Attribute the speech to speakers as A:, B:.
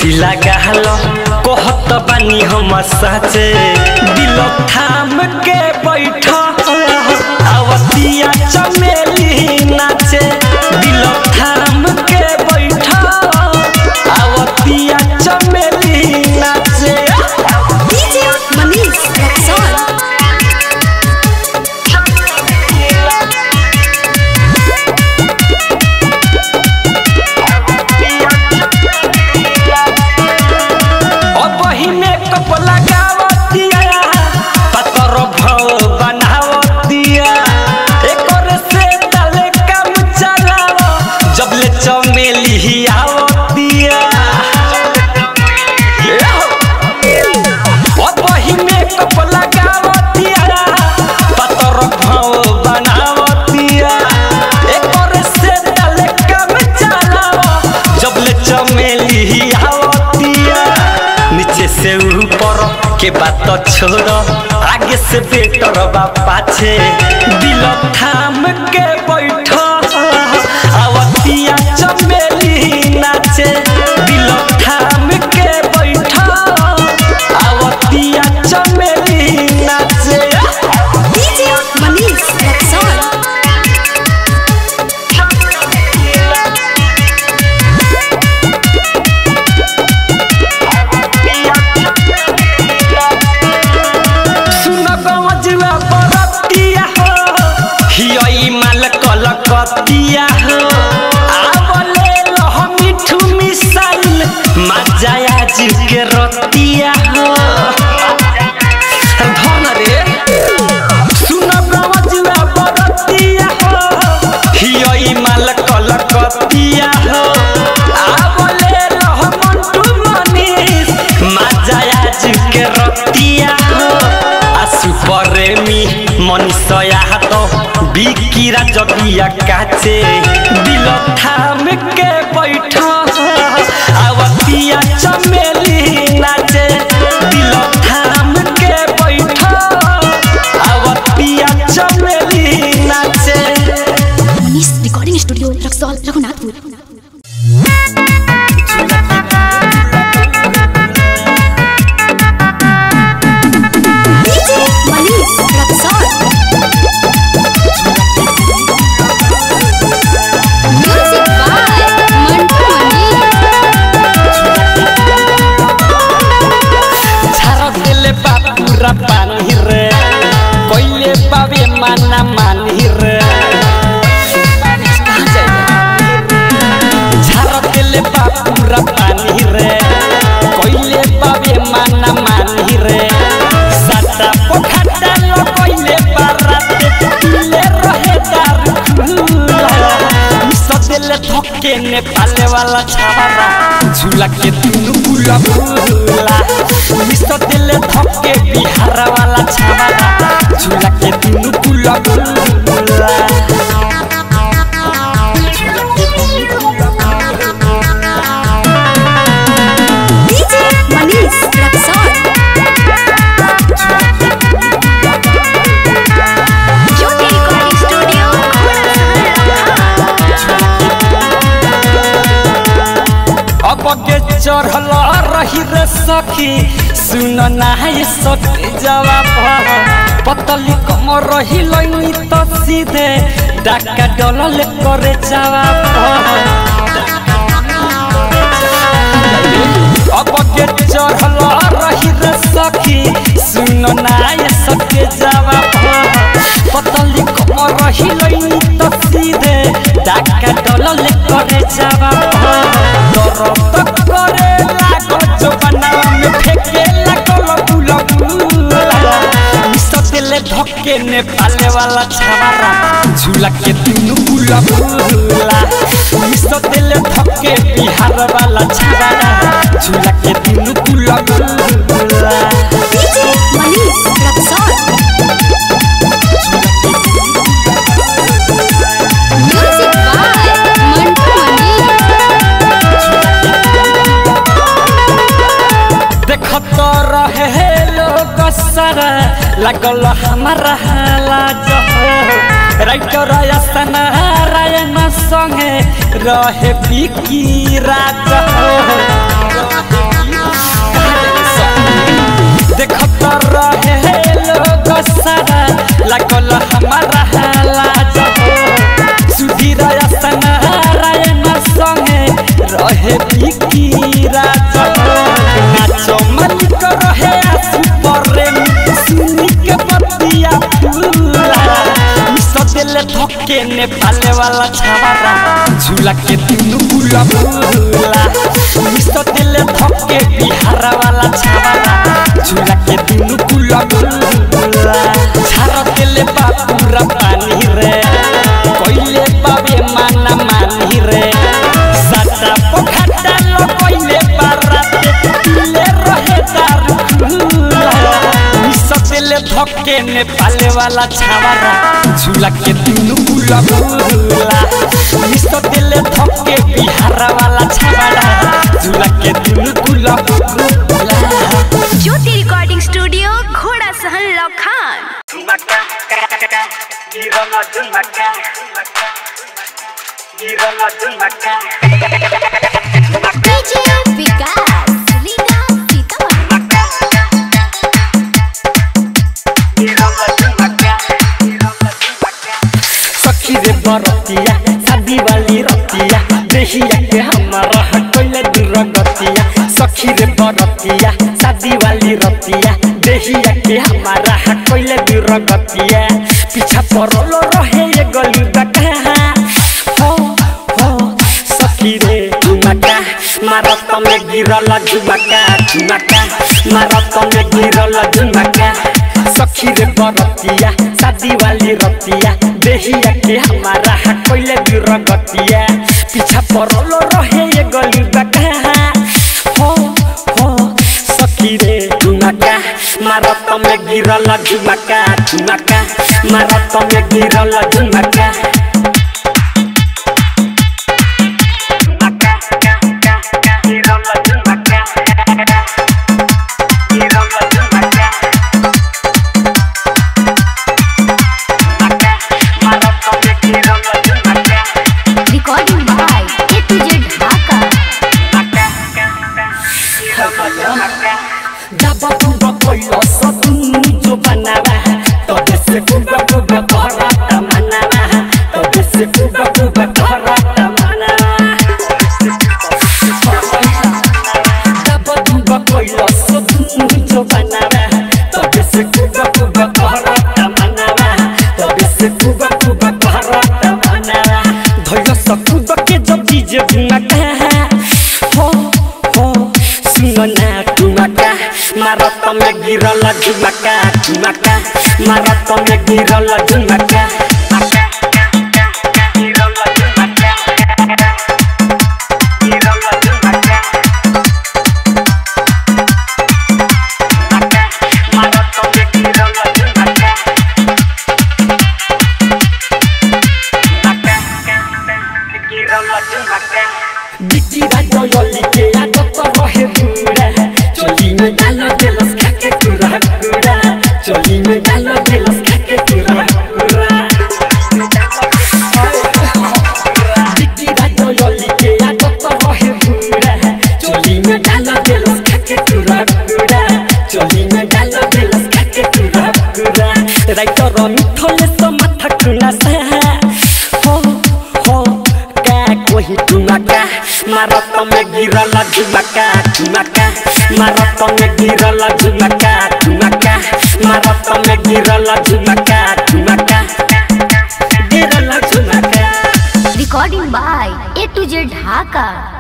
A: हंसी लगाल कहत बानी हम साचे दिल थाम के बैठ आवतिया चमेली नाचे दिल थाम के बैठ आवतिया चमेली नाचे
B: DJ Manish Rexall.
A: अब ही मेकअप लगावतिया पतर भव बनावतिया एकर से तले काम चलाव जब ले चमेली ही आवतिया अब ही मेकअप लगावतिया पतर भव बनावतिया एकर से तले काम चलाव जब ले चमेली ही आवतिया नीचे से ऊपर के बात छोड़ आगे से बेटर बा पाछे दिल थाम के बैठ आवतिया चमेली नाचे दिल थाम के बैठ आवतिया चमेली नाचे
B: DJ Manish Rexall.
A: सुन गमजुआ बरतिया हो हियई माल कलकतिया हो आवले लह मिठू मिसाइल मजाया जी के रतिया हो धन रे सुन गमजुआ बरतिया हो हियई माल कलकतिया हो आवले लह मंटू मनीष मजाया जी के रतिया हो आसु प्रेमी मनीषया हात बिकिरा जगिया काचे दिल थाम के बैठ आवतिया चमेली नाचे दिल थाम के बैठ आवतिया चमेली नाचे
B: Manish Recording Studio, Rexall, Raghunathpur. DJ Manish Rexall. Music by Mantu Mani.
A: झार देले बापुरा पानी रे कइले बाबे माना मानी रे झार देले बापुरा पानी रे कइले बाबे माना मानी रे साता पोखटा लो कइले बाराते ले रहे दार सदेले थके ने पाले वाला छावारा झूला के तीनू गुला गुला मिस्टर दिले थके बिहार वाला छावारा झूला के तीनू गुला गुला
B: DJ Manish Rexall. Jyoti Recording Studio,
A: अब के चढ़ल रही रे सखी सुन नाय सके जवाब पतली कम रही लई तो सीधे डाका डलल करे जवाब अब के चढ़ल रही रे सखी सुन नाय सके जवाब पतली कम रही लई तो सीधे डाका डलल करे जवाब दरद करे लागो जवाना में फेंके लागो बुला बुला मिसतेले धक्के ने पाले वाला छावारा झूला के तीनू बुला बुला मिसतेले धक्के बिहार वाला छावारा झूला के तीनू बुला बुला
B: DJ Manish Rexall. Music by Mantu Mani.
A: देखत रहे लोग सारा लगल हमारा हाला जहो राइटर आसन रायन संगे रहे बिकी राज हो देखत रहे लोग सारा लागल हमारा लाज हो सुधीर नारायण संगे रहे बिकी राज हो नाचो मालिक रहे आसु प्रेम सुनी के बतिया फूला सदेले धक्के नेपाले वाला छावारा झूला के तीनू गुला भूला सदेले धक्के बिहार वाला छावारा झूला के तीनू गुला भूला छारा देले बापूरा पानी रे कोइले बाबे माना मानी रे साटा पोखटा लो कोइले बाराते तुले रहे दारू खुला सपेले धक्के नेपाले वाला छावारा झूला के तीनू गुला भूला सपेले धक्के बिहार वाला छावारा झूला के तीनू गुला भूला
B: ज्योति रिकॉर्डिंग स्टूडियो घोड़ा सहन लखान
A: झुमका गिरला झुमका गिरला झुमका
B: डीजे विकास लीला सीतामढ़ी
A: सखी रे बरतिया शादी वाली रतिया देहिया के हमारा हटोले दूर गतिया सखी रे बरतिया शादी वाली रतिया देहिया के हमारा हटोले दूर गतिया पीछा पड़लो रहे ये गली बका हो हो सखी रे झुमका मारत में गिरल झुमका झुमका मारत में गिरल झुमका सखी रे बरतिया शादी वाली रतिया देहिया के हमारा हटोले दूर गतिया पीछा पड़लो रहे ये गली बका हो हो सखी रे झुमका मारत में गिरल झुमका झुमका मारत में गिरल झुमका
B: recording by A to Z Dhaka
A: Daba kuba koilo sotun jo banawa Tobe se kuba kuba korata manawa Tobe se kuba kuba korata manawa Daba kuba koilo sotun jo banawa Tobe se kuba kuba korata manawa Tobe se kuba kuba korata manawa Dhoyo sa kuba ke jo dije bunaka Ho हो सुनो ना ठुमका मारत में गिरल झुमका ठुमका मारत में गिरल झुमका बिकी राजो योली के आदत रहे बुरा चोली में डालो देलस खाके कुरा कुरा चोली में डालो देलस खाके कुरा कुरा बिकी राजो योली के आदत रहे बुरा चोली में डालो देलस खाके कुरा कुरा चोली में डालो देलस खाके कुरा कुरा राइटर मिठोले सो माथा खुना सा हो हो का कोही टुमाका मारत में गिरल झुमका झुमका मारत में गिरल झुमका झुमका मारत में गिरल झुमका झुमका गिरल झुमका
B: recording by A to Z Dhaka